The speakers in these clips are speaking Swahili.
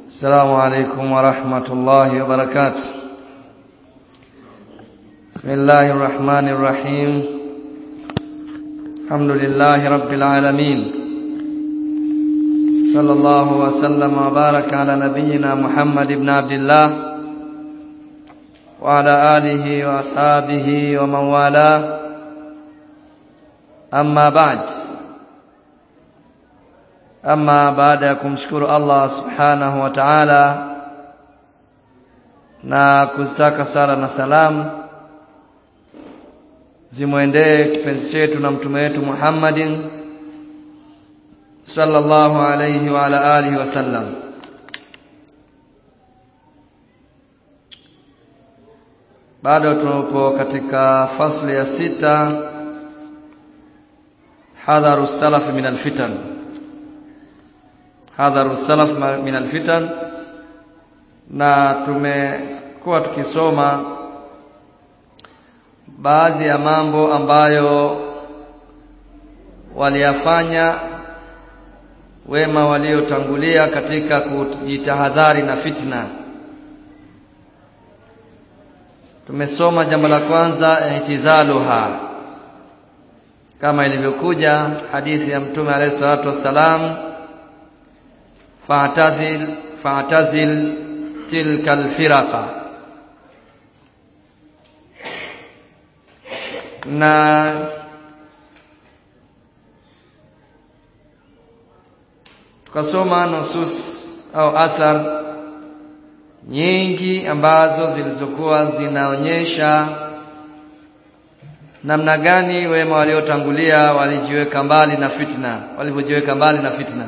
السلام عليكم ورحمة الله وبركاته بسم الله الرحمن الرحيم الحمد لله رب العالمين صلى الله وسلم وبارك على نبينا محمد بن عبد الله وعلى آله وأصحابه ومن والاه أما بعد ama baada ya kumshukuru Allah subhanahu wa ta'ala na kuzitaka sala na salamu zimwendee kipenzi chetu na mtume wetu Muhammadin sallallahu alayhi wa ala alihi wasallam bado tupo katika fasli ya sita hadharu salaf min alfitan hadharu salaf min alfitan na tumekuwa tukisoma baadhi ya mambo ambayo waliyafanya wema waliotangulia katika kujitahadhari na fitna tumesoma jambo la kwanza ihtizaluha kama ilivyokuja hadithi ya mtume alayhi salatu wassalam fa'tazil fa'tazil tilka alfiraqa na tukasoma nusus au athar nyingi ambazo zilizokuwa zinaonyesha namna gani wema waliotangulia walijiweka mbali na fitna walivyojiweka mbali na fitna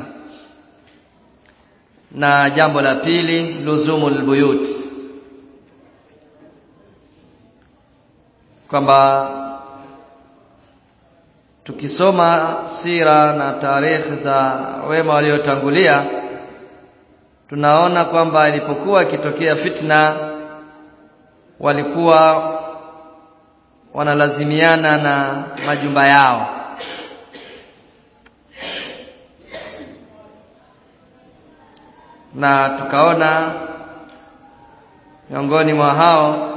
na jambo la pili luzumul buyut kwamba tukisoma sira na tarehe za wema waliotangulia tunaona kwamba ilipokuwa ikitokea fitna walikuwa wanalazimiana na majumba yao na tukaona miongoni mwa hao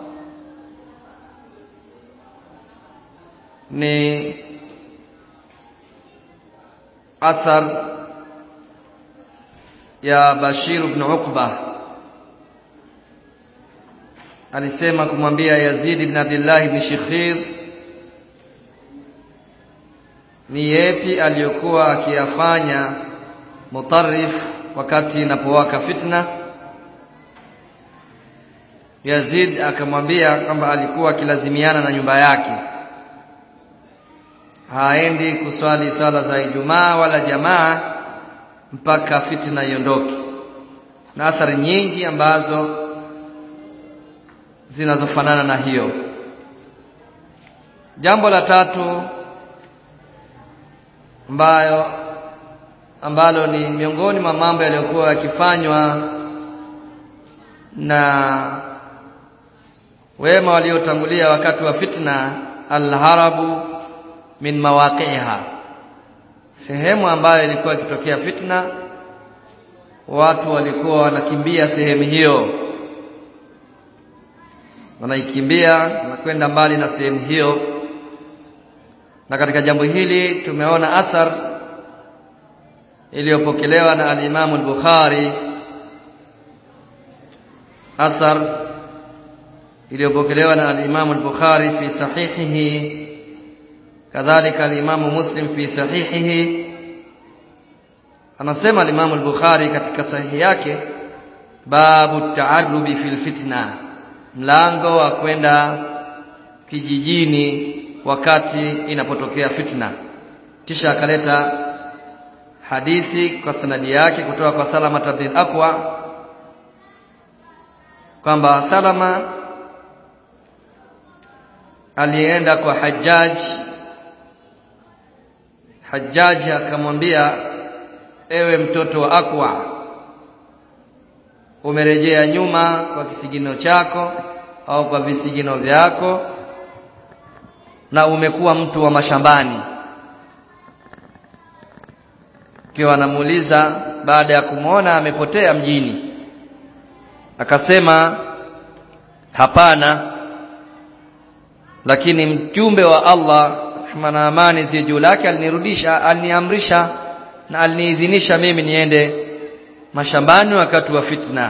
ni athar ya Bashir ibn Uqba alisema kumwambia Yazid ibn Abdullah ibn Shikhir ni yepi aliyokuwa akiyafanya mutarrif wakati inapowaka fitna Yazid akamwambia kwamba alikuwa akilazimiana na nyumba yake haendi kuswali swala za Ijumaa wala jamaa mpaka fitna iondoke na athari nyingi ambazo zinazofanana na hiyo jambo la tatu ambayo ambalo ni miongoni mwa mambo yaliyokuwa yakifanywa na wema waliotangulia wakati wa fitna alharabu min mawaqiha sehemu ambayo ilikuwa ikitokea fitna watu walikuwa wanakimbia sehemu hiyo wanaikimbia na kwenda mbali na sehemu hiyo na katika jambo hili tumeona athar iliyopokelewa na al-Imam al-Bukhari athar iliyopokelewa na al-Imam al-Bukhari fi sahihihi kadhalika al-Imam Muslim fi sahihihi anasema al-Imam al-Bukhari katika sahihi yake babu ta'arrubi fil fitna mlango wa kwenda kijijini wakati inapotokea fitna kisha akaleta hadithi kwa sanadi yake kutoka kwa Salama bin Aqwa kwamba Salama alienda kwa Hajjaj Hajjaj akamwambia ewe mtoto wa Aqwa umerejea nyuma kwa kisigino chako au kwa visigino vyako na umekuwa mtu wa mashambani kiwa anamuuliza baada ya kumwona amepotea mjini akasema hapana lakini mjumbe wa Allah rehma na amani ziwe juu lake alinirudisha aliniamrisha na aliniidhinisha mimi niende mashambani wakati wa fitna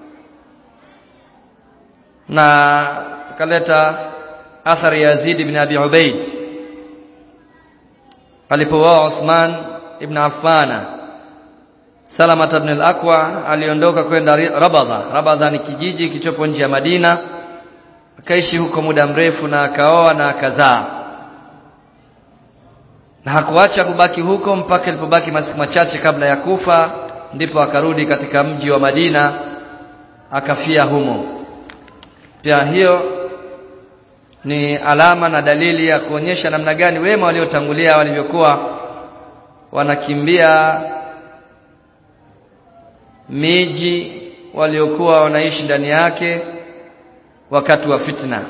na kaleta athari ya Yazid ibn Abi Ubaid alipouawa Uthman ibn Affana Salama ibn al-Aqwa aliondoka kwenda Rabadha Rabadha ni kijiji kilichopo nje ya Madina akaishi huko muda mrefu na akaoa na akazaa na hakuacha kubaki huko mpaka ilipobaki masiku machache kabla ya kufa ndipo akarudi katika mji wa Madina akafia humo pia hiyo ni alama na dalili ya kuonyesha namna gani wema waliotangulia walivyokuwa wanakimbia miji waliokuwa wanaishi ndani yake wakati wa fitna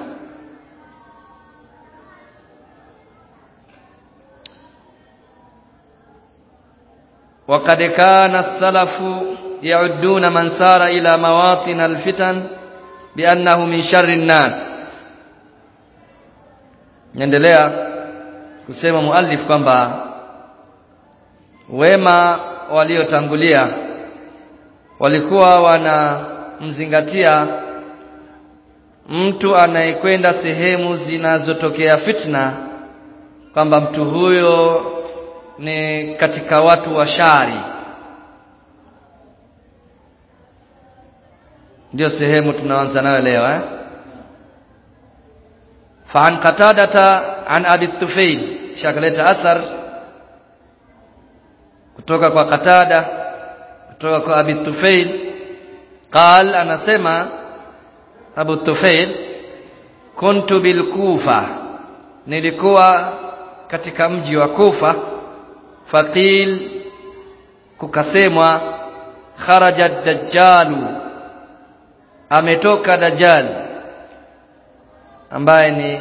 وقد كان السلف يعدون من سار إلى مواطن الفتن بأنه من شر الناس Naendelea kusema muallif kwamba wema waliotangulia walikuwa wanamzingatia mtu anayekwenda sehemu zinazotokea fitna kwamba mtu huyo ni katika watu wa shari ndio sehemu tunaanza nayo leo eh فعن قتادة عن أبي الطفيل شكلت أثر kutoka kwa Qatada kutoka kwa Abi Tufail قال anasema Abu Tufail kuntu bil Kufa nilikuwa katika mji wa Kufa faqil kukasemwa kharaja dajjalu ametoka dajjal ambaye ni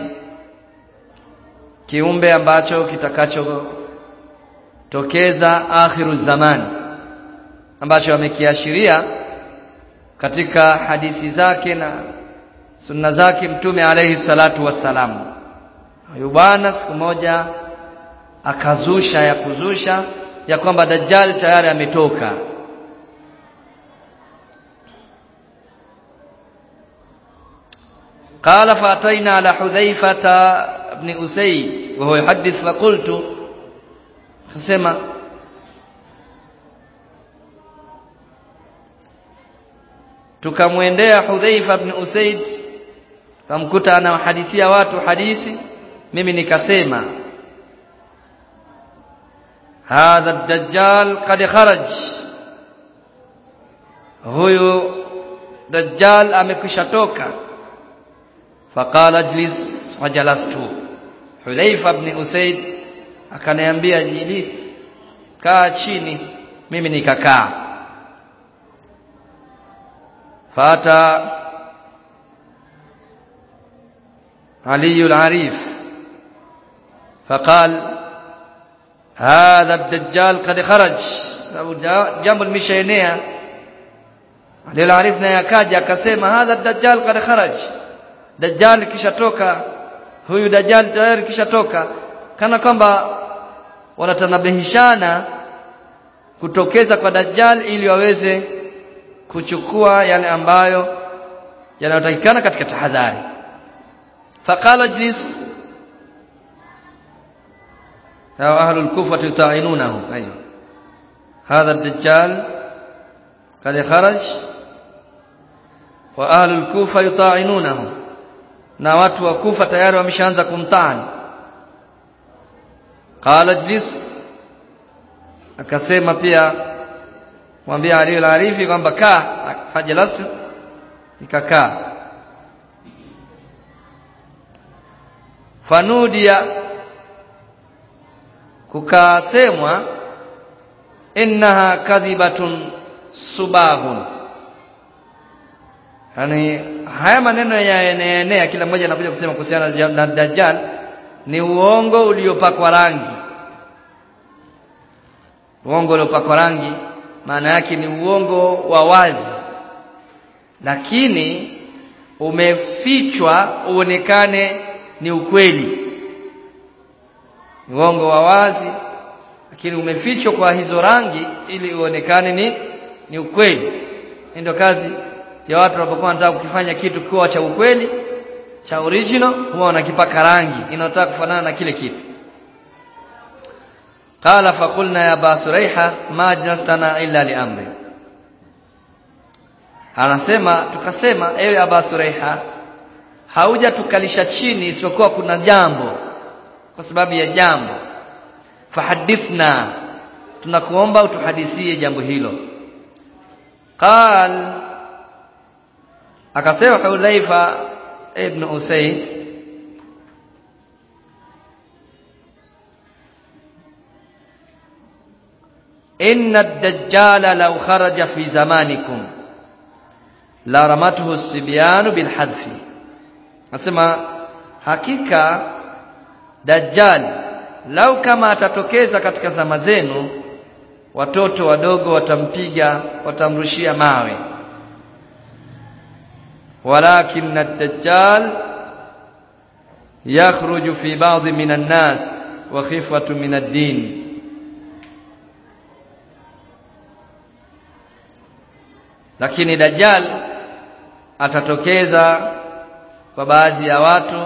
kiumbe ambacho kitakachotokeza akhiru zaman ambacho amekiashiria katika hadithi zake na sunna zake mtume alayhi salatu wassalam huyu bwana siku moja akazusha ya kuzusha ya kwamba dajjal tayari ametoka قال فأتينا على حذيفة بن أسيد وهو يحدث فقلت خسما tukamwendea Hudhaifa ibn Usaid tukamkuta anawahadithia watu hadithi mimi nikasema hadha ad-dajjal qad kharaj huyu dajjal amekwisha toka faqala ajlis fajalastu Hudhaifa ibn Usaid akaniambia jilis kaa chini mimi nikakaa fata علي العريف فقال هذا الدجال قد خرج jambo limeshaenea Ali al-Arif naye akaja akasema hadha dajjal qad kharaj dajjal kishatoka huyu dajjal tayari kishatoka kana kwamba wanatanabihishana kutokeza kwa dajjal ili waweze kuchukua yale ambayo yanayotakikana katika tahadhari faqala jlis أو أهل الكوفة يطاعنونه أيوه هذا الدجال قد خرج وأهل الكوفة يطاعنونه na watu wa Kufa tayari wameshaanza kumtaani qala jlis akasema pia mwambie Ali al-Arifi kwamba kaa fajalastu ikakaa fanudia kukasemwa innaha kadhibatun subahun yani haya maneno yanaenea kila mmoja anakuja kusema kuhusiana na dajjal ni uongo uliopakwa rangi uongo uliopakwa rangi maana yake ni uongo wa wazi lakini umefichwa uonekane ni ukweli uongo wa wazi lakini umefichwa kwa hizo rangi ili uonekane ni ni ukweli ndio kazi ya watu wanapokuwa wanataka kukifanya kitu kuwa cha ukweli cha original huwa wanakipaka rangi inayotaka kufanana na kile kitu qala faqulna ya basuraiha ma jastana illa li amri anasema tukasema ewe aba suraiha hauja tukalisha chini isipokuwa kuna jambo kwa sababu ya jambo fahadithna tunakuomba utuhadithie jambo hilo qal akasema Hudhaifa ibn Usaid inna ad-dajjala law kharaja fi zamanikum la ramatuhu as-sibyanu bil hadfi nasema hakika dajjal lau kama atatokeza katika zama zenu watoto wadogo watampiga watamrushia mawe walakin ad-dajjal yakhruju fi ba'd min an-nas wa khifatu min ad-din lakini dajjal atatokeza kwa baadhi ya watu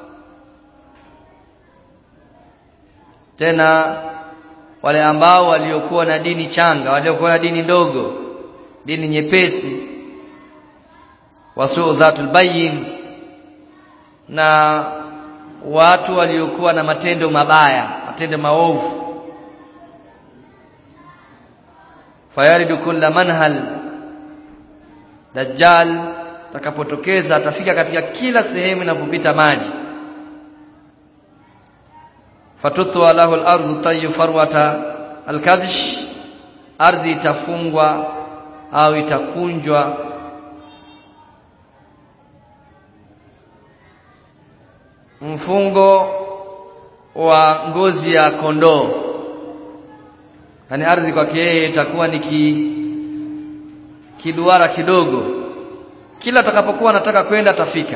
tena wale ambao waliokuwa na dini changa waliokuwa na dini ndogo dini nyepesi wasuu dhatul bayin na watu waliokuwa na matendo mabaya matendo maovu fayaridu kulla manhal dajjal takapotokeza atafika katika kila sehemu inapopita maji fatutwa lahu al-ardu tayyu farwata al-kabsh ardhi itafungwa au itakunjwa mfungo wa ngozi ya kondoo yani ardhi kwake yeye itakuwa ni ki, kiduara kidogo kila atakapokuwa anataka kwenda atafika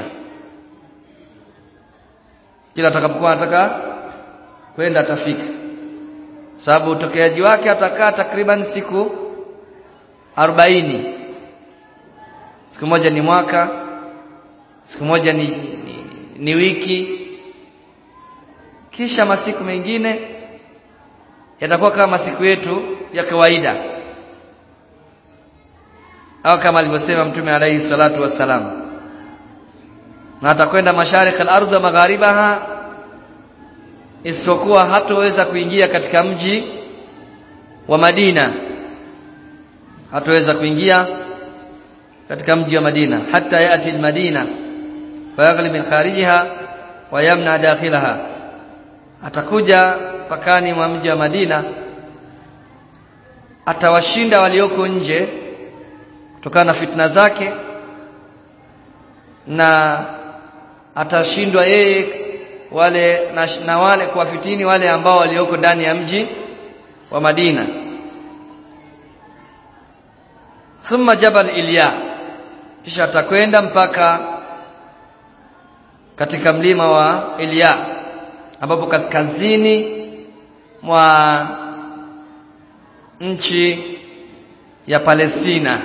kila atakapokuwa anataka kwenda atafika sababu utokeaji wake atakaa takriban siku arobaini siku moja ni mwaka siku moja ni, ni, ni wiki kisha masiku mengine yatakuwa kama masiku yetu ya kawaida au kama alivyosema mtume alayhi salatu wassalam na atakwenda mashariki al-ardh wa magharibaha isipokuwa hatoweza kuingia katika mji wa Madina hatoweza kuingia katika mji wa Madina hata yati al-Madina fayaghli min kharijiha wa yamna dakhilaha atakuja pakani mwa mji wa Madina atawashinda walioko nje kutokana na fitna zake na atashindwa yeye wale na, na wale kuwafitini wale ambao walioko ndani ya mji wa Madina thumma jabal Ilya kisha atakwenda mpaka katika mlima wa Ilya ambapo kaskazini mwa nchi ya Palestina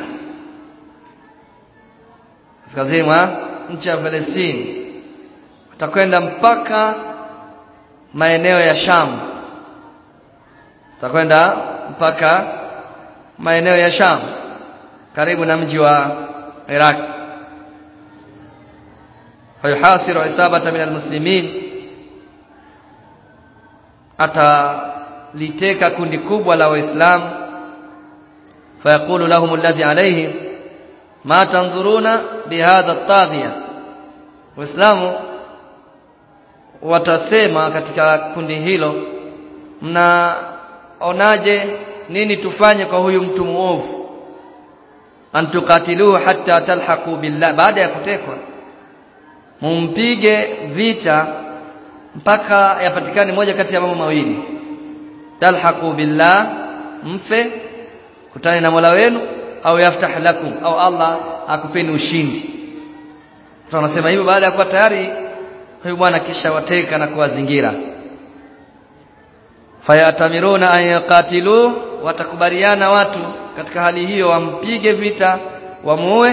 kaskazini mwa nchi ya Palestina atakwenda mpaka maeneo ya Sham atakwenda mpaka maeneo ya Sham karibu na mji wa Iraq fayuhasiru isabata min almuslimin ataliteka kundi kubwa la waislamu fayaqulu lahum alladhi alayhim ma tanzuruna bihadha at-taghiya waislamu watasema katika kundi hilo mnaonaje nini tufanye kwa huyu mtu muovu antukatiluhu hatta talhaqu billah baada ya kutekwa mumpige vita mpaka yapatikane moja kati ya mambo mawili talhaqu billah mfe kutani na Mola wenu au yaftah lakum au Allah akupeni ushindi mtu anasema hivyo baada ya kuwa tayari huyu bwana kisha wateka na kuwazingira fayatamiruna an yaqatilu watakubaliana watu katika hali hiyo wampige vita wamuue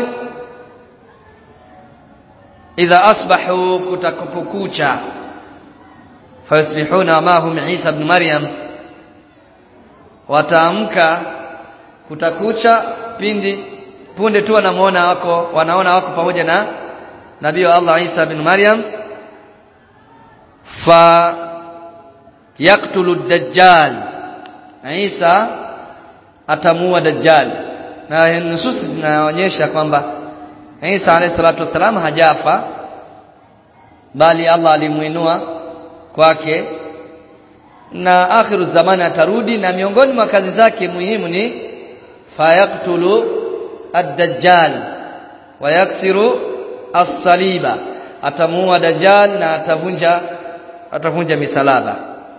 idha asbahu kutakupukucha fayusbihuna mahum Isa ibn Maryam wataamka kutakucha pindi punde tu wanamuona wako wanaona wako pamoja na nabii wa Allah Isa ibn Maryam fa yaktulu dajjal Isa atamuua dajjal na nususi zinaonyesha kwamba Isa alayhi salatu wasalam hajafa bali Allah alimuinua kwake na akhiru zamani atarudi na miongoni mwa kazi zake muhimu ni fayaktulu ad-dajjal wa yaksiru as-saliba atamuua dajjal na atavunja atavunja misalaba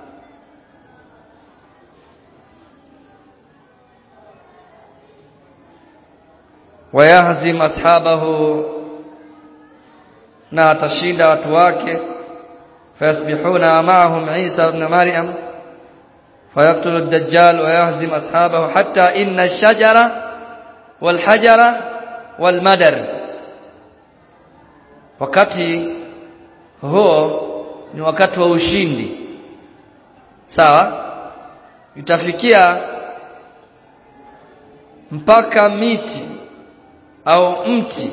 wayahzim ashabahu na atashinda watu wake fayasbihuna ma'ahum Isa ibn Maryam فيقتل الدجال ويهزم أصحابه حتى إن الشجرة والحجرة والمدر wakati huo ni wakati wa ushindi sawa itafikia mpaka miti au mti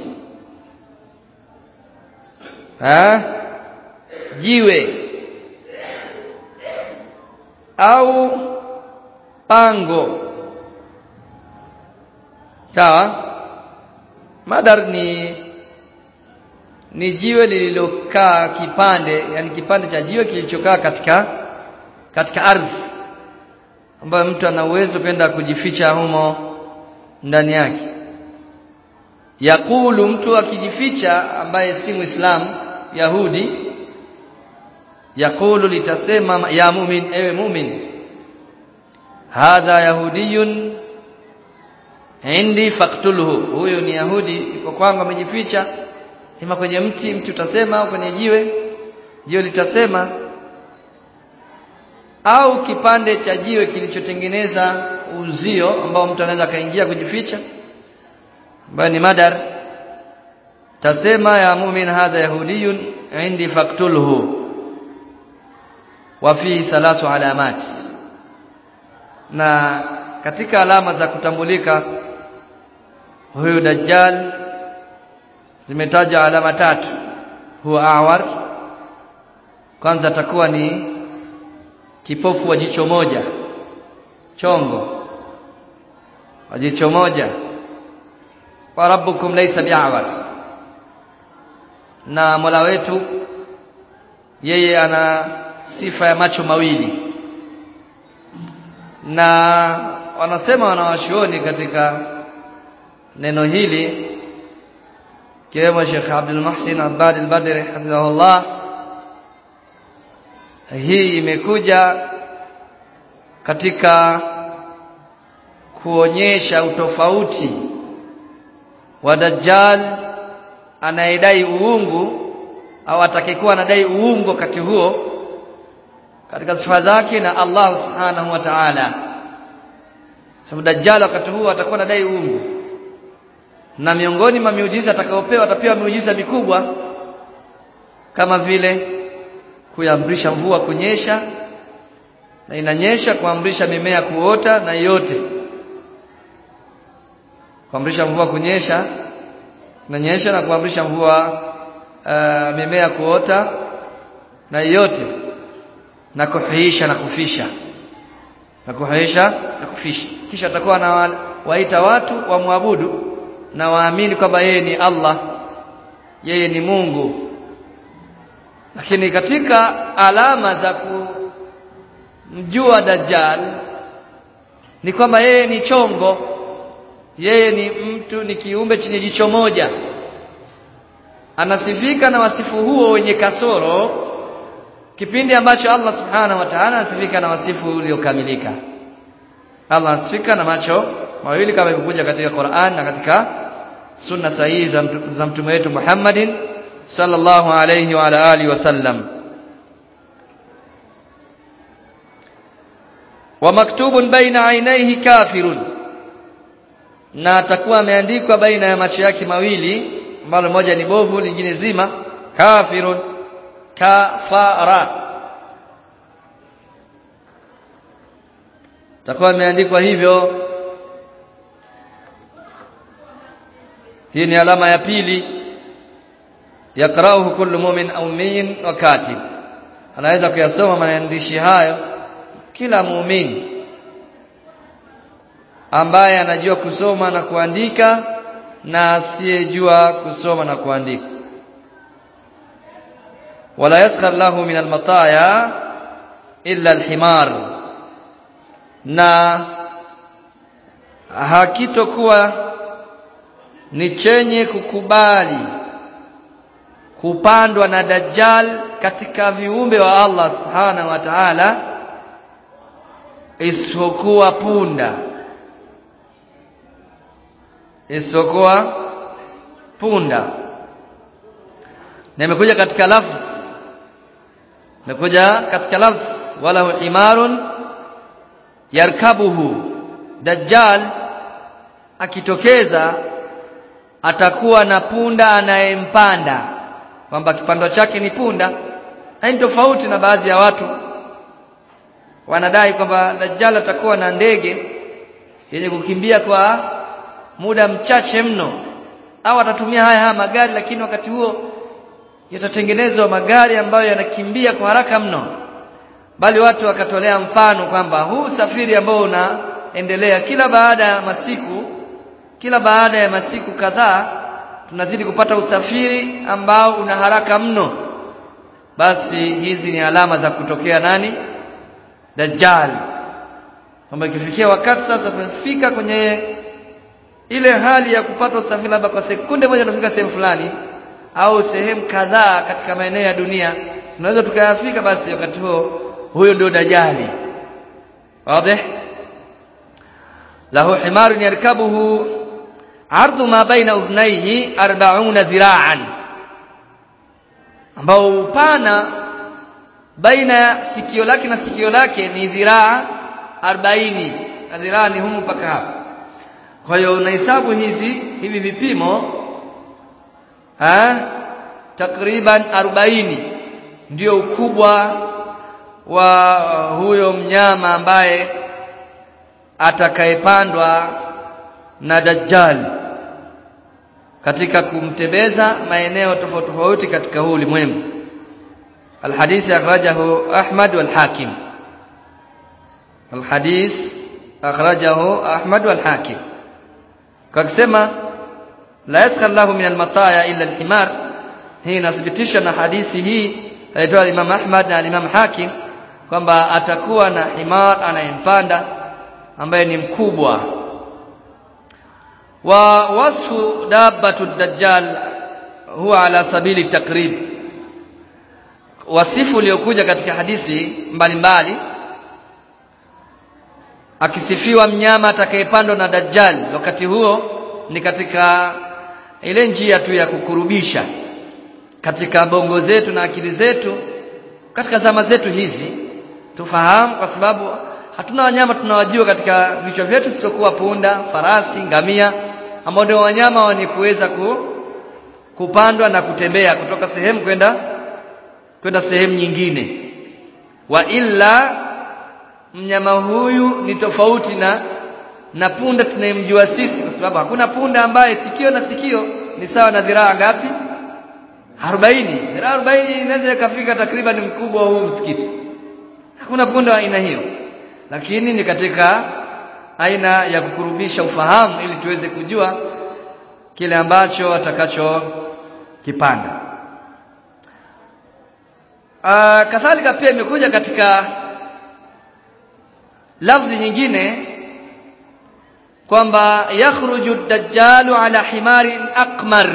ha? jiwe au pango sawa madar ni ni jiwe lililokaa kipande yani kipande cha jiwe kilichokaa katika katika ardhi ambayo mtu ana uwezo kwenda kujificha humo ndani yake yakulu mtu akijificha ambaye si muislamu yahudi yakulu litasema ya mumin ewe mumin hadha yahudiyun indi faktulhu huyo ni yahudi iko kwangu amejificha ima kwenye mti mti utasema au kwenye jiwe jiwe litasema au kipande cha jiwe kilichotengeneza uzio ambao mtu anaweza akaingia kujificha ambayo ni madar tasema ya mumin hadha yahudiyun indi faktulhu wa fi thalathu alamat na katika alama za kutambulika huyu dajjal zimetaja alama tatu huwa awar kwanza atakuwa ni kipofu wa jicho moja chongo wa jicho moja wa rabbukum laysa bi'awar na Mola wetu yeye ana sifa ya macho mawili na wanasema wanawashuoni katika neno hili kiwemo Sheikh Abdul Muhsin Abbad al-Badri hafidhahullah hii imekuja katika kuonyesha utofauti wa Dajjal anayedai uungu au atakayekuwa anadai uungu wakati huo katika sifa zake na Allah subhanahu wa ta'ala sababu Dajjal wakati huo atakuwa anadai uungu na miongoni mwa miujiza atakayopewa atapewa miujiza mikubwa kama vile kuamrisha mvua kunyesha na inanyesha kuamrisha mimea kuota na yote kuamrisha mvua kunyesha inanyesha na kuamrisha mvua uh, mimea kuota na yote na kuhuisha na kufisha na kuhuisha na kufisha kisha atakuwa na waita watu wamwabudu na waamini kwamba yeye ni Allah yeye ni Mungu lakini katika alama za kumjua Dajjal ni kwamba yeye ni chongo yeye ni mtu ni kiumbe chenye jicho moja anasifika na wasifu huo wenye kasoro kipindi ambacho Allah subhanahu wa ta'ala anasifika na wasifu uliokamilika Allah anasifika na macho mawili kama ilivyokuja katika Qur'an na katika sunna sahihi za mtume wetu Muhammadin sallallahu alayhi wa ala alihi wasallam wa maktubun baina ainaihi kafirun na atakuwa ameandikwa baina ya macho yake mawili ambalo moja ni bovu lingine zima kafirun kafara takuwa imeandikwa hivyo hii ni alama ya pili yakrauhu kullu mu'min au min wa katib anaweza kuyasoma maandishi hayo kila muumini ambaye anajua kusoma na kuandika na asiyejua kusoma na kuandika wala yaskhar lahu min almataya illa alhimar na hakitokuwa ni chenye kukubali kupandwa na dajjal katika viumbe wa Allah subhanahu wa ta'ala isipokuwa punda isipokuwa punda na imekuja katika lafzi imekuja katika lafzi wala himarun yarkabuhu dajjal akitokeza atakuwa na punda anayempanda kwamba kipando chake ni punda haini tofauti na baadhi ya watu wanadai kwamba dajjal atakuwa na ndege yenye kukimbia kwa muda mchache mno au atatumia haya haya magari lakini wakati huo yatatengenezwa magari ambayo yanakimbia kwa haraka mno bali watu wakatolea mfano kwamba huu safiri ambao unaendelea kila baada ya masiku kila baada ya masiku kadhaa tunazidi kupata usafiri ambao una haraka mno basi hizi ni alama za kutokea nani dajjal kwamba ikifikia wakati sasa tumefika kwenye ile hali ya kupata usafiri labda kwa sekunde moja tunafika sehemu fulani au sehemu kadhaa katika maeneo ya dunia tunaweza tukayafika basi wakati huo huyo ndio dajali wazi lahu himarun yarkabuhu ardu ma baina udhnaihi 40 dhira'an ambao upana baina ya sikio lake na sikio lake ni dhiraa 40 na dhiraa ni humu mpaka hapa kwa hiyo unahesabu hizi hivi vipimo ha? takriban 40 ndio ukubwa wa huyo mnyama ambaye atakayepandwa na dajjal katika kumtembeza maeneo tofauti tofauti katika huu ulimwengu الحديث أخرجه أحمد والحاكم الحديث أخرجه أحمد والحاكم كما لا يسخر له من المطايا إلا الحمار hii inathibitisha na hadithi hii aitoa Imam Ahmad na Imam Hakim kwamba atakuwa na himar anayempanda ambaye ni mkubwa wa wasfu dabbatu dajjal huwa ala sabili takrib wasifu uliokuja katika hadithi mbalimbali mbali, akisifiwa mnyama atakayepandwa na dajjal wakati huo ni katika ile njia tu ya kukurubisha katika bongo zetu na akili zetu katika zama zetu hizi tufahamu kwa sababu hatuna wanyama tunawajua katika vichwa vyetu siokuwa punda farasi ngamia ambao ndio wanyama wenye kuweza ku, kupandwa na kutembea kutoka sehemu kwenda kwenda sehemu nyingine wa illa mnyama huyu ni tofauti na na punda tunayemjua sisi kwa sababu hakuna punda ambaye sikio na sikio ni sawa na dhiraa ngapi 40 dhiraa 40 inaweza ikafika takriban mkubwa huu msikiti hakuna punda wa aina hiyo lakini ni katika aina ya kukurubisha ufahamu ili tuweze kujua kile ambacho atakacho kipanda Uh, kadhalika pia imekuja katika lafzi nyingine kwamba yakhruju dajjalu ala himarin aqmar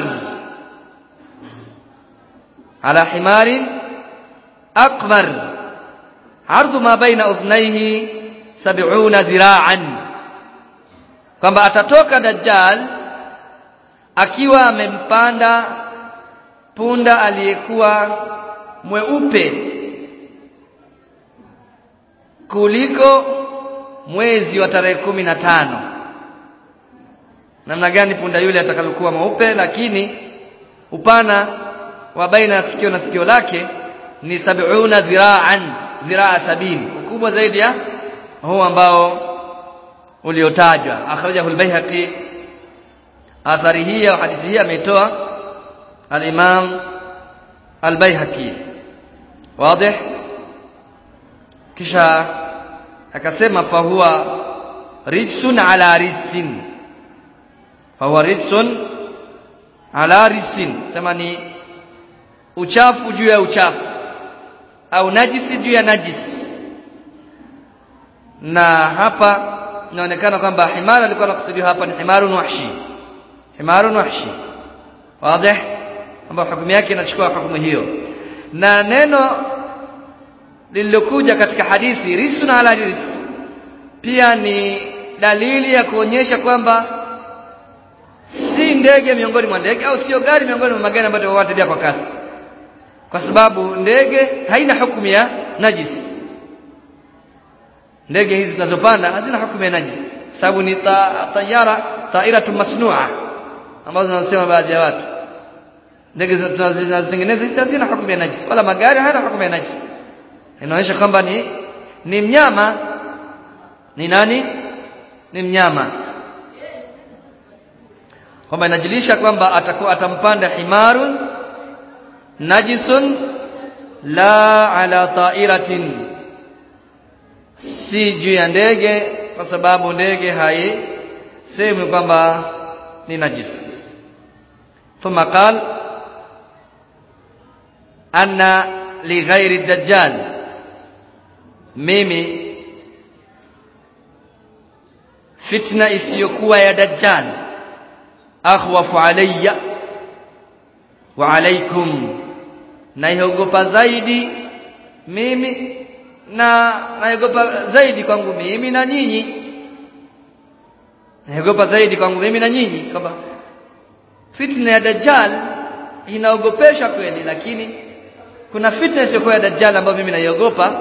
ala himarin aqmar ardu ma baina udhnayhi 70 dhira'an kwamba atatoka dajjal akiwa amempanda punda aliyekuwa mweupe kuliko mwezi wa tarehe kumi na tano namna gani punda yule atakalokuwa mweupe lakini upana wa baina ya sikio na sikio lake ni sab'una dhira'an dhiraa sabini ukubwa zaidi ya huu ambao uliotajwa akhrajahu al-Baihaqi athari hii au hadithi hii ameitoa al-Imam al-Baihaqi wazi kisha akasema fahuwa rijsun ala rijsin fahuwa rijsun ala rijsin sema ni uchafu juu ya uchafu au najisi juu ya najisi na hapa inaonekana kwamba himara alikuwa anakusudiwa hapa ni himarun wahshi himarun wahshi wazi kwamba hukumu yake inachukua hukumu hiyo na neno lililokuja katika hadithi risun ala ris pia ni dalili ya kuonyesha kwamba si ndege miongoni mwa ndege au sio gari miongoni mwa magari ambayo wanatembea kwa kasi kwa sababu ndege haina hukumu ya najis ndege hizi tunazopanda hazina hukumu ya najis sababu ni ta, tayara tairatu masnua ambazo zinasema baadhi ya watu ndege zinazotengenezwa hizi hazina hukumu ya najis wala magari hayana hukumu ya najis inaonyesha kwamba ni ni mnyama ni nani ni mnyama kwamba inajulisha kwamba atakuwa atampanda himarun najisun la ala ta'iratin si juu ya ndege kwa sababu ndege haisemi kwamba ni najis thumma qal anna lighairi dajjal mimi fitna isiyokuwa ya dajjal akhwafu alayya wa alaikum naiogopa zaidi mimi na naogopa zaidi kwangu mimi na nyinyi naogopa zaidi kwangu mimi na nyinyi kwamba fitna ya dajjal inaogopesha kweli lakini kuna fitna isiyokuwa ya dajjal ambayo mimi naiogopa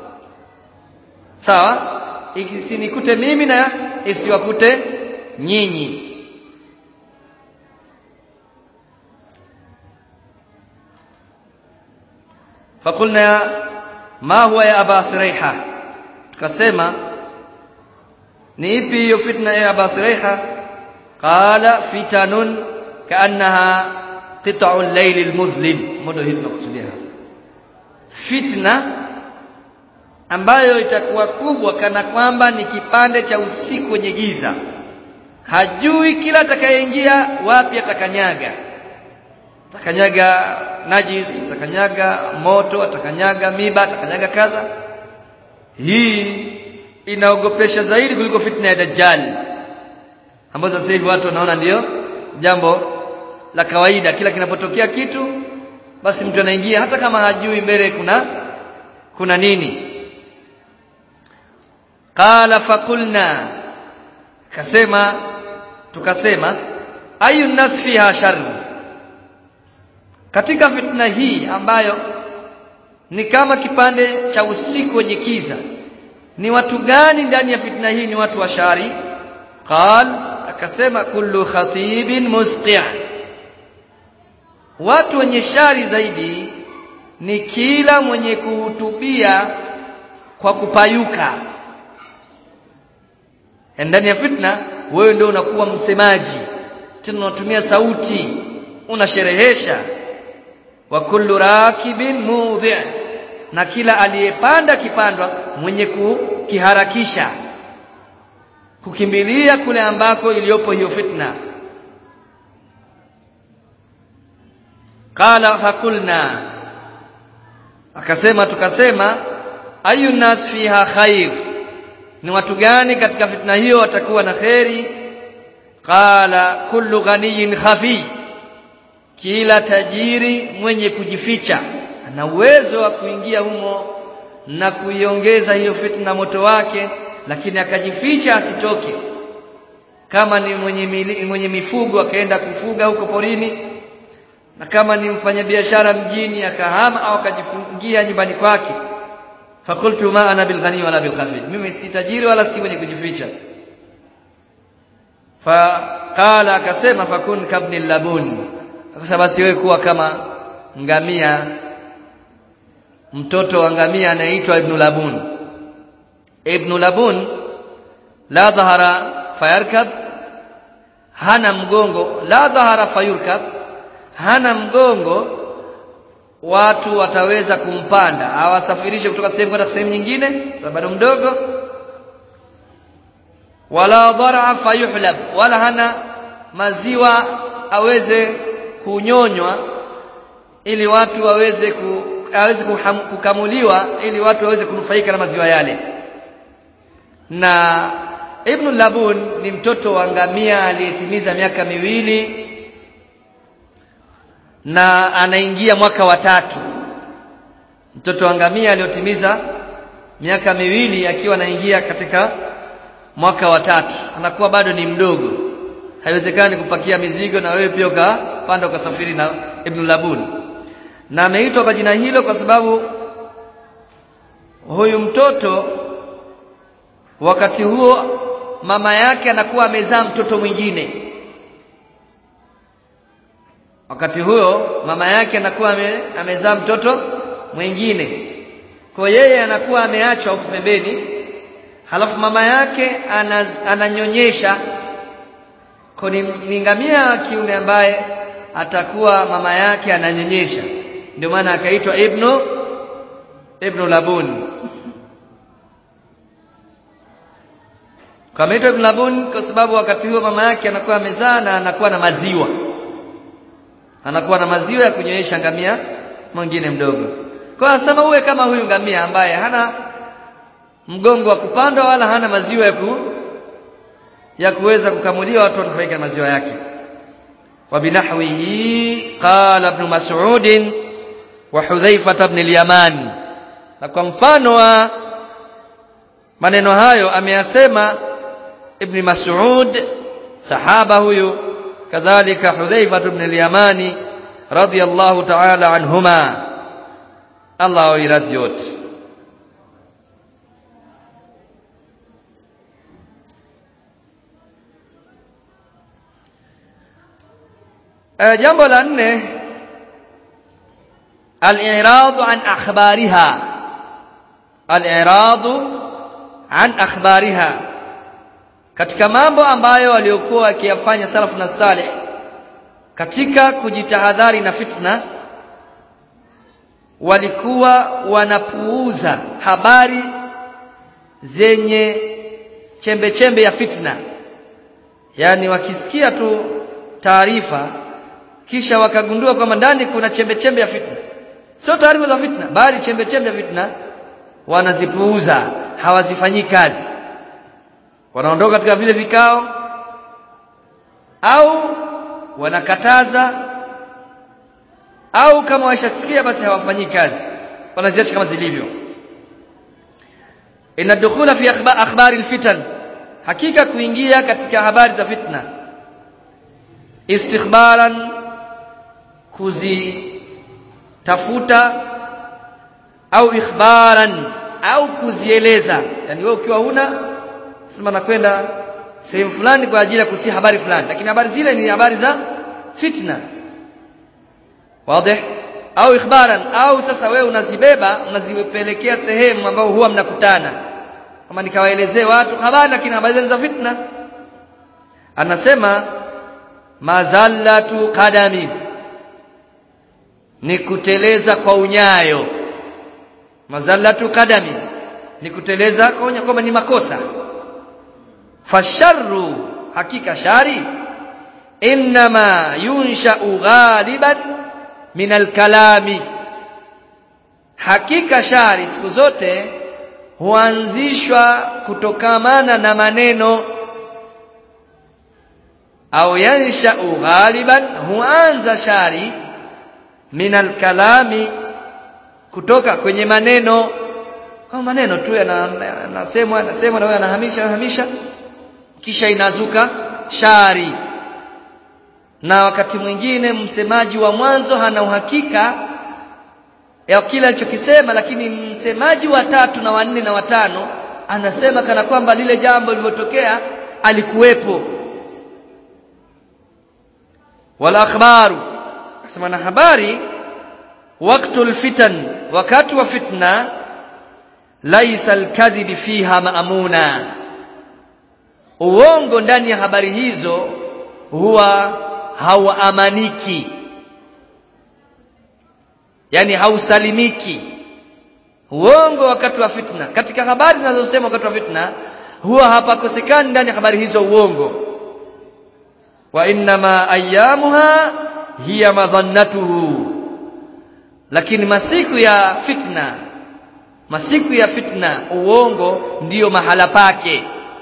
sawa isinikute mimi na isiwakute nyinyi فقلنا ما هو يا ابا سريحه tukasema ni ipi hiyo fitna ya aba siraiha qala fitanun kaannaha qita'u al-layl al-muzlim modo hii tunakusudia fitna ambayo itakuwa kubwa kana kwamba ni kipande cha usiku wenye giza hajui kila atakayeingia wapi atakanyaga atakanyaga najis atakanyaga moto atakanyaga miba atakanyaga kadha hii inaogopesha zaidi kuliko fitna ya dajjal ambazo sasa hivi watu wanaona ndiyo jambo la kawaida kila kinapotokea kitu basi mtu anaingia hata kama hajui mbele kuna kuna nini qala faqulna kasema tukasema ayu nas fiha sharr katika fitna hii ambayo ni kama kipande cha usiku wenye kiza ni watu gani ndani ya fitna hii ni watu wa shari qal akasema kullu khatibin musqi' watu wenye shari zaidi ni kila mwenye kuhutubia kwa kupayuka ndani ya fitna wewe ndio unakuwa msemaji tena unatumia sauti unasherehesha wa kullu rakibin mudhi na kila aliyepanda kipandwa mwenye kukiharakisha kukimbilia kule ambako iliyopo hiyo fitna qala fakulna akasema tukasema ayu nas fiha khair ni watu gani katika fitna hiyo watakuwa na kheri qala kullu ghaniyin khafi kila tajiri mwenye kujificha ana uwezo wa kuingia humo na kuiongeza hiyo fitna moto wake lakini akajificha asitoke kama ni mwenye, mili, mwenye mifugo akaenda kufuga huko porini na kama ni mfanyabiashara mjini akahama au akajifungia nyumbani kwake fakultu ma ana bilghani wala bilkhafid mimi si tajiri wala si mwenye kujificha faqala akasema fakun kabni labun akasema basi wewe kuwa kama ngamia mtoto wa ngamia anaitwa ibn labun ibn labun la dhahara fayarkab hana mgongo la dhahara fayurkab hana mgongo watu wataweza kumpanda awasafirishe kutoka sehemu kwenda sehemu nyingine sababu bado mdogo wala dharaa fayuhlab wala hana maziwa aweze kunyonywa ili watu waweze ku, aweze kuham, kukamuliwa ili watu waweze kunufaika na maziwa yale na Ibn Labun ni mtoto wa ngamia aliyetimiza miaka miwili na anaingia mwaka wa tatu mtoto wa ngamia aliyotimiza miaka miwili akiwa anaingia katika mwaka wa tatu anakuwa bado ni mdogo haiwezekani kupakia mizigo na wewe pia ukapanda ukasafiri na Ibn Labun na ameitwa kwa jina hilo kwa sababu huyu mtoto wakati huo mama yake anakuwa amezaa mtoto mwingine wakati huo mama yake anakuwa ame, amezaa mtoto mwingine kwa yeye anakuwa ameachwa huko pembeni halafu mama yake ananyonyesha kwa ni, ni ngamia wa kiume ambaye atakuwa mama yake ananyonyesha ndio maana akaitwa ibnu ibnu labun kameitwa ibn labun kwa sababu wakati huo mama yake anakuwa amezaa na anakuwa na maziwa anakuwa na maziwa ya kunyonyesha ngamia mwingine mdogo kwa anasema uwe kama huyu ngamia ambaye hana mgongo wa kupandwa wala hana maziwa ya ku, ya kuweza kukamuliwa watu wanufaika na maziwa yake wa binahwihi qala ibn mas'ud wa hudhaifa ibn al-yaman na kwa mfano wa maneno hayo ameyasema ibn mas'ud sahaba huyu kadhalika hudhaifa ibn al-yamani radiyallahu ta'ala anhuma Allah awiradhi yote Uh, jambo la nne al-i'radu an akhbariha al-i'radu an akhbariha katika mambo ambayo waliokuwa wakiyafanya salafu na salih katika kujitahadhari na fitna walikuwa wanapuuza habari zenye chembe chembe ya fitna yani wakisikia tu taarifa kisha wakagundua kwamba ndani kuna chembe chembe ya fitna sio taarifa za fitna bali chembe chembe ya fitna wanazipuuza hawazifanyii kazi wanaondoka katika vile vikao au wanakataza au kama washasikia basi hawafanyii kazi wanaziacha kama zilivyo inna dukhula fi akhbari alfitan hakika kuingia katika habari za fitna istikhbaran kuzitafuta au ikhbaran au kuzieleza yani wewe ukiwa huna sema nakwenda sehemu fulani kwa ajili ya kusia habari fulani lakini habari zile ni habari za fitna wazi au ikhbaran au sasa wewe unazibeba unazipelekea sehemu ambao huwa mnakutana kama nikawaelezee watu habari lakini habari za fitna anasema mazallatu qadami ni kuteleza kwa unyayo mazallatu qadami ni kuteleza kwa unyayo kwamba ni makosa fasharru hakika shari inma yunsha'u ghaliban min alkalami hakika shari siku zote huanzishwa kutokamana na maneno au yansha'u ghaliban huanza shari min alkalami kutoka kwenye maneno kama maneno tu yanasemwa yanasemwa na wewe anahamisha anahamisha kisha inazuka shari na wakati mwingine msemaji wa mwanzo hana uhakika ya kile alichokisema lakini msemaji wa tatu na wanne na watano anasema kana kwamba lile jambo lilivyotokea alikuwepo wala akhbaru asema na habari waqtul fitan wakati wa fitna laisa alkadhib fiha maamuna uongo ndani ya habari hizo huwa hauamaniki yani hausalimiki uongo wakati wa fitna katika habari zinazosema wakati wa fitna huwa hapakosekani ndani ya habari hizo uongo wa innama ayamuha hiya madhannatuhu lakini masiku ya fitna masiku ya fitna uongo ndiyo mahala pake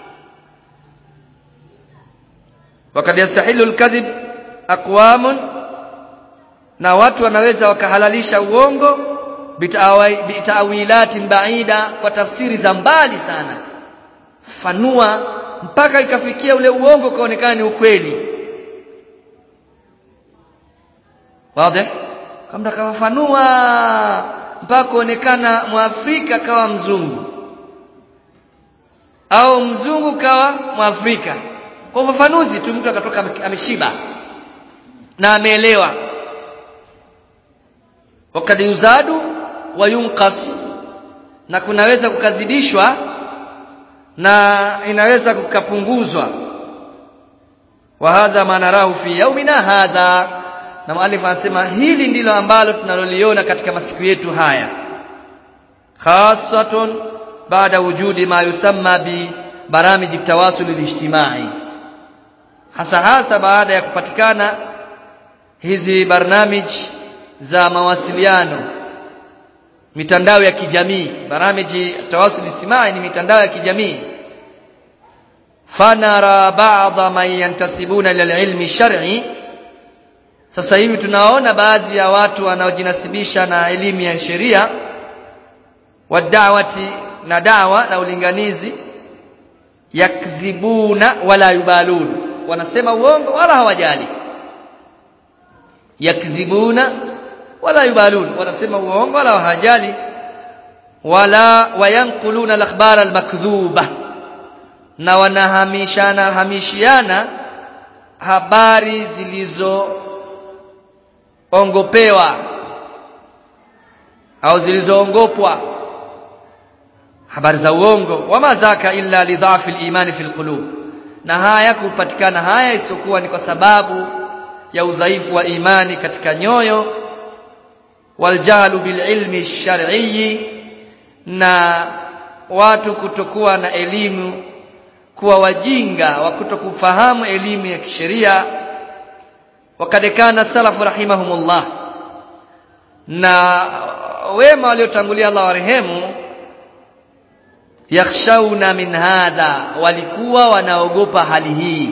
wakad yastahilu alkadhib aqwamun na watu wanaweza wakahalalisha uongo bitaawilatin baida kwa tafsiri za mbali sana fanua mpaka ikafikia ule uongo ukaonekana ni ukweli wazi kama kawafanua mpaka kuonekana mwafrika kawa mzungu au mzungu kawa mwafrika kwa ufafanuzi tu mtu akatoka ameshiba na ameelewa wakad yuzadu wa yunqas na kunaweza kukazidishwa na inaweza kukapunguzwa wa hadha ma narahu fi yaumina hadha na muallif anasema hili ndilo ambalo tunaloliona katika masiku yetu haya khasatun baada wujudi ma yusamma bi baramij tawasul alijtimai hasa hasa baada ya kupatikana hizi barnamij za mawasiliano mitandao ya kijamii baramiji tawasul ijtimai ni mitandao ya kijamii fanara ba'dha man yantasibuna ila ilmi shar'i sasa hivi tunaona baadhi ya watu wanaojinasibisha na elimu ya sheria wadawati na dawa na ulinganizi yakdhibuna wala yubalun wanasema uongo wala hawajali yakdhibuna wala yubalun wanasema uongo wala hawajali wala wayanquluna al-akhbar al-makdhuba na wanahamishana hamishiana habari zilizo ongopewa au zilizoongopwa habari za uongo wama dhaka illa lidhafi al-imani fi al-qulub na haya kupatikana haya isiokuwa ni kwa sababu ya udhaifu wa imani katika nyoyo waljahlu bililmi shar'i na watu kutokuwa na elimu kuwa wajinga wa kutokufahamu elimu ya kisheria wakad kana salafu rahimahumullah na wema waliotangulia Allah warehemu yakhshawna min hadha walikuwa wanaogopa hali hii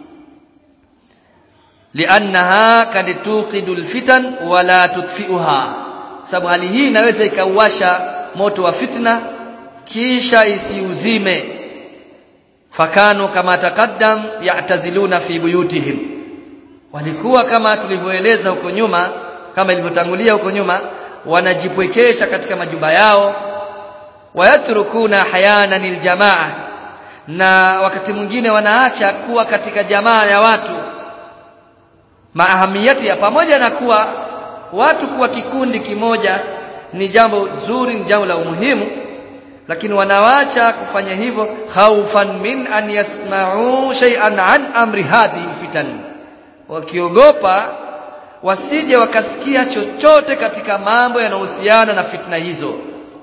liannaha kad tuqidu alfitan wala tudfi'uha sababu hali hii inaweza ikauasha moto wa fitna kisha isiuzime fakanu kama taqaddam ya'taziluna fi buyutihim walikuwa kama tulivyoeleza huko nyuma kama ilivyotangulia huko nyuma wanajipwekesha katika majumba yao wayatrukuna hayana aljamaa na wakati mwingine wanaacha kuwa katika jamaa ya watu maahamiyati ya pamoja na kuwa watu kuwa kikundi kimoja ni jambo zuri ni jambo la umuhimu lakini wanawacha kufanya hivyo khaufan min an yasma'u shay'an an amri hadhihi fitan wakiogopa wasije wakasikia chochote katika mambo yanayohusiana na fitna hizo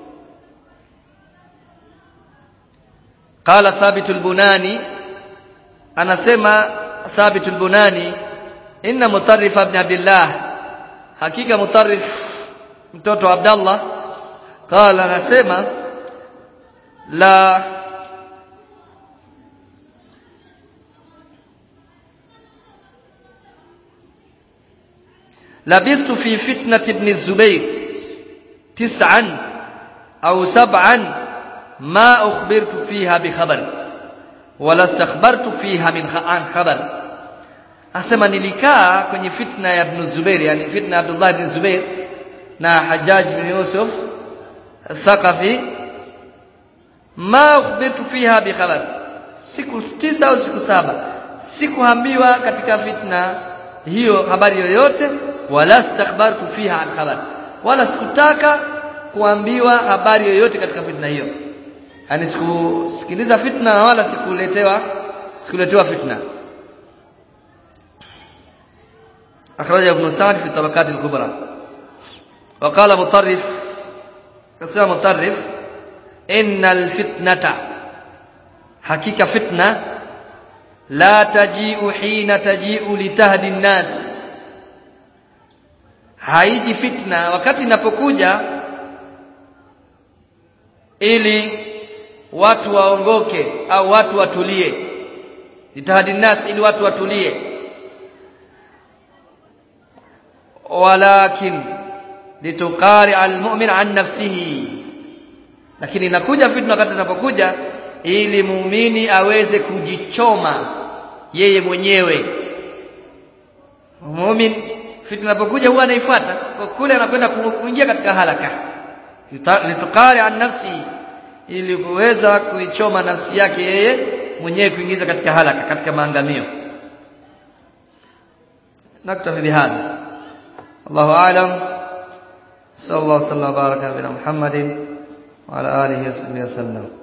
qala thabit al-bunani anasema thabit al-bunani inna mutarrif ibn abdullah hakika mutarrif mtoto wa abdallah qala anasema la لبثت في فتنة ابن الزبير تسعا أو سبعا ما أخبرت فيها بخبر wala stakhbartu fiha min an khabar asema nilikaa kwenye fitna ya ibn Zubair yani fitna ya Abdullah ibn Zubair na Hajjaj ibn Yusuf Thaqafi ma ukhbirtu fiha bi khabar siku tisa au siku saba sikuambiwa katika fitna hiyo habari yoyote wala stakhbartu fiha an khabar wala sikutaka kuambiwa habari yoyote katika fitna hiyo yani sikusikiliza fitna na wala sikuletewa sikuletewa fitna أخرج ابن سعد في الطبقات الكبرى وقال مطرف كسر مطرف إن الفتنة حقيقة فتنة لا تجيء حين تجيء لتهدي الناس haiji fitna wakati inapokuja ili watu waongoke au watu watulie litahadi nas ili watu watulie walakin litukari almu'min an nafsihi lakini inakuja fitna wakati inapokuja ili muumini aweze kujichoma yeye mwenyewe muumini fitna inapokuja huwa anaifuata kwa kule anakwenda kuingia katika halaka litukari an nafsi ili kuweza kuichoma nafsi yake yeye mwenyewe kuingiza katika halaka katika maangamio naktafi bihadha الله أعلم صلى الله وسلم وبارك على محمد وعلى آله وصحبه وسلم